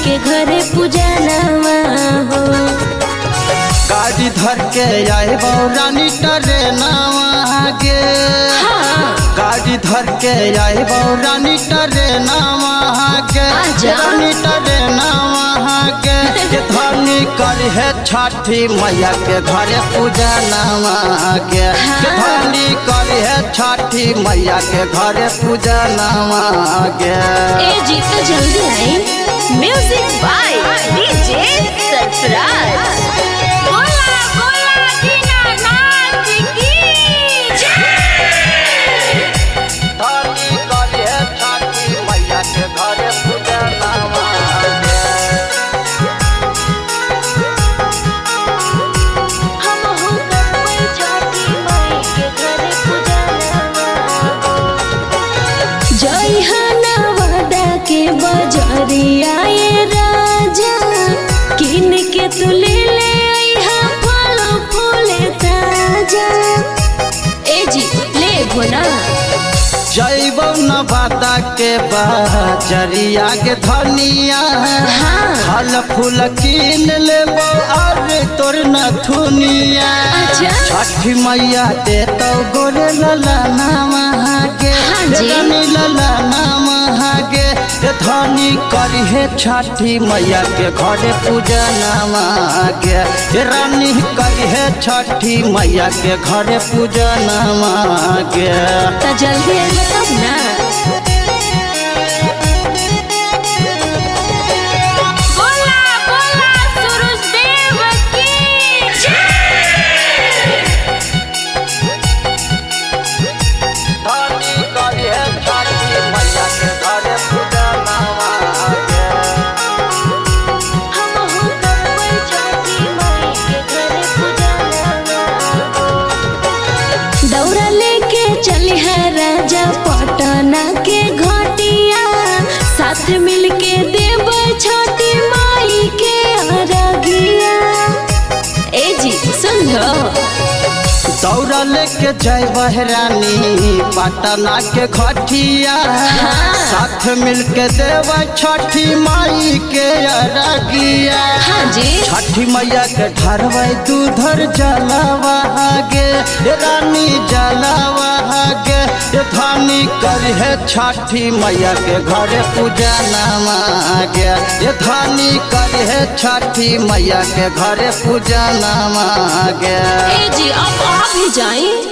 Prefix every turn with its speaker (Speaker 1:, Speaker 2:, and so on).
Speaker 1: के घरे पूजनवा हो
Speaker 2: गाड़ी धर के आए रानी टरेनावा गे
Speaker 1: हाँ
Speaker 2: गाड़ी धर के आए रानी टरेनावा गे
Speaker 1: आजा।
Speaker 2: रानी टरेनावा गे के धनी कर है छठी मैया के घरे पूजा नामा गे के
Speaker 1: हाँ।
Speaker 2: धनी कर है छठी मैया के घरे पूजा नामा गे
Speaker 1: ए जी तो जल्दी आई म्यूजिक बाय डीजे सरफराज बोला बोला दीनानाथ की
Speaker 2: धनी कर है छठी मैया के घरे पूजा नामा गे
Speaker 1: हम हो करबै छठी माई के घरे पूजनवा जय हनवादा के बजरिया ये राजा किन के तू ले ले आइहा फल फूल ताजा ए जी ले भोना
Speaker 2: जैब नवादा के बजरिया के धनिया
Speaker 1: हाँ।
Speaker 2: फल फूल कीन लेबो अरे तोर नथुनिया
Speaker 1: अच्छा।
Speaker 2: छठी मैया दे तो गोरे लला नामा के
Speaker 1: हाँ जी।
Speaker 2: रानी लला नामा के ये धनी करी है छठी मैया के घरे पूजा नामा के ये रानी करी है छठी मैया के घरे पूजा नामा के
Speaker 1: तो जल्दी आई तब ना बोला बोला सूरज देव की
Speaker 2: धनी करी है छठी मैया के घरे पूजा नामा के
Speaker 1: हम हो करबै छठी माई के घरे पूजनवा दौरा लेके चली है राजा पटना के घटिया साथ मिलके देव छठी माई के अरगिया ए जी सुनो
Speaker 2: दौड़ा लेके जय बहरानी पटना के घटिया साथ मिलके देव छठी माई के अरगिया
Speaker 1: हाँ जी
Speaker 2: छठी मैया के ढरबै दूधर जलावा गे ये रानी जलावा गे ये धानी कर है छठी मैया के घरे पूजा नामा गे ये धानी कर है छठी मैया के घरे पूजा नामा गे
Speaker 1: ए जी अब आप ही जाएं